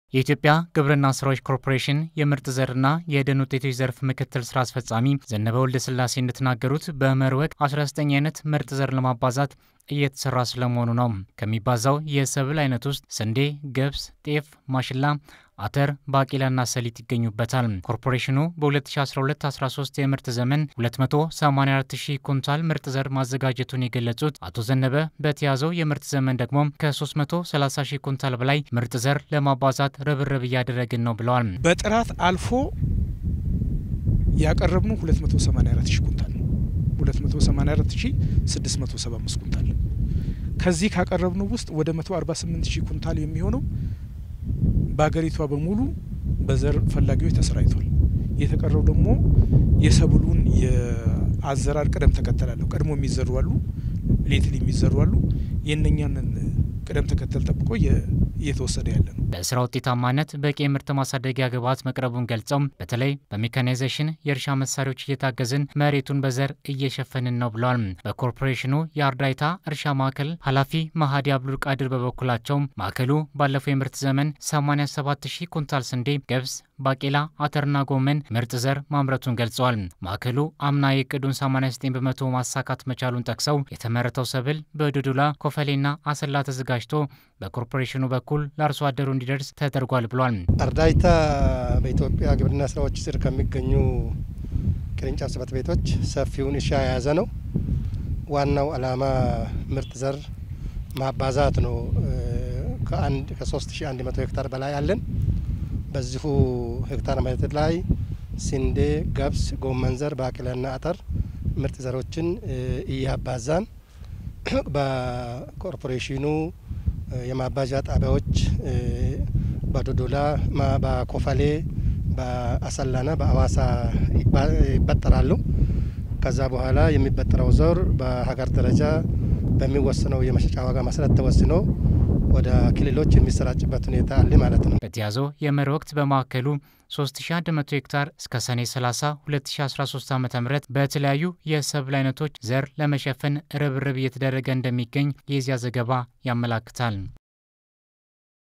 የኢትዮጵያ ግብርና ስራዎች ኮርፖሬሽን የምርጥ ዘርና የደን ውጤቶች ዘርፍ ምክትል ስራ አስፈጻሚ ዘነበ ወልደ ስላሴ እንደተናገሩት በመኸር ወቅት 19 አይነት ምርጥ ዘር ለማባዛት እየተሰራ ስለመሆኑ ነው። ከሚባዛው የሰብል አይነት ውስጥ ስንዴ፣ ገብስ፣ ጤፍ፣ ማሽላ፣ አተር፣ ባቄላና ሰሊጥ ይገኙበታል። ኮርፖሬሽኑ በ2012/13 የምርት ዘመን 284000 ኩንታል ምርጥ ዘር ማዘጋጀቱን የገለጹት አቶ ዘነበ በተያዘው የምርት ዘመን ደግሞ ከ330 ኩንታል በላይ ምርጥ ዘር ለማባዛት ርብርብ እያደረግን ነው ብለዋል። በጥራት አልፎ ያቀረብነው 284 ሺህ ኩንታል ነው። 284 ሺህ 675 ኩንታል ከዚህ ካቀረብነው ውስጥ ወደ 148 ሺህ ኩንታል የሚሆነው በሀገሪቷ በሙሉ በዘር ፈላጊዎች ተሰራይቷል። የተቀረው ደግሞ የሰብሉን የአዘራር ቅደም ተከተል አለው። ቀድሞ የሚዘሩ አሉ፣ ሌትል የሚዘሩ አሉ። የእነኛንን ቅደም ተከተል ጠብቆ እየተወሰደ ያለ ነው። ለስራ ውጤታማነት በቂ የምርት ማሳደጊያ ግብዓት መቅረቡን ገልጸው በተለይ በሜካናይዜሽን የእርሻ መሳሪያዎች እየታገዝን መሬቱን በዘር እየሸፈንን ነው ብለዋል። በኮርፖሬሽኑ የአርዳይታ እርሻ ማዕከል ኃላፊ መሀዲ አብዱል ቃድር በበኩላቸው ማዕከሉ ባለፈው የምርት ዘመን 87 ሺህ ኩንታል ስንዴ፣ ገብስ፣ ባቄላ፣ አተርና ጎመን ምርጥ ዘር ማምረቱን ገልጸዋል። ማዕከሉ አምና የእቅዱን 89 በመቶ ማሳካት መቻሉን ጠቅሰው የተመረተው ሰብል በዶዶላ ኮፈሌና አሰላ ተዘጋጅቶ በኮርፖሬሽኑ በኩል ለአርሶ አደሩ እንዲደርስ ተደርጓል ብሏል። አርዳይታ በኢትዮጵያ ግብርና ስራዎች ስር ከሚገኙ ቅርንጫፍ ጽሕፈት ቤቶች ሰፊውን እርሻ የያዘ ነው። ዋናው ዓላማ ምርጥ ዘር ማባዛት ነው። ከአንድ ከ3100 ሄክታር በላይ አለን። በዚሁ ሄክታር መሬት ላይ ስንዴ፣ ገብስ፣ ጎመን ዘር፣ ባቄላና አተር ምርጥ ዘሮችን እያባዛን በኮርፖሬሽኑ የማባዣ ጣቢያዎች በዶዶላ፣ በኮፈሌ፣ በአሰላና በአዋሳ ይበጠራሉ። ከዛ በኋላ የሚበጠረው ዘር በሀገር ደረጃ በሚወስነው የመሸጫ ዋጋ መሰረት ተወስኖ ወደ ክልሎች የሚሰራጭበት ሁኔታ አለ ማለት ነው። በተያዘው የመኸር ወቅት በማዕከሉ 3100 ሄክታር እስከ ሰኔ 30 2013 ዓ ም በተለያዩ የሰብል አይነቶች ዘር ለመሸፈን ርብርብ እየተደረገ እንደሚገኝ የዚያ ዘገባ ያመላክታል።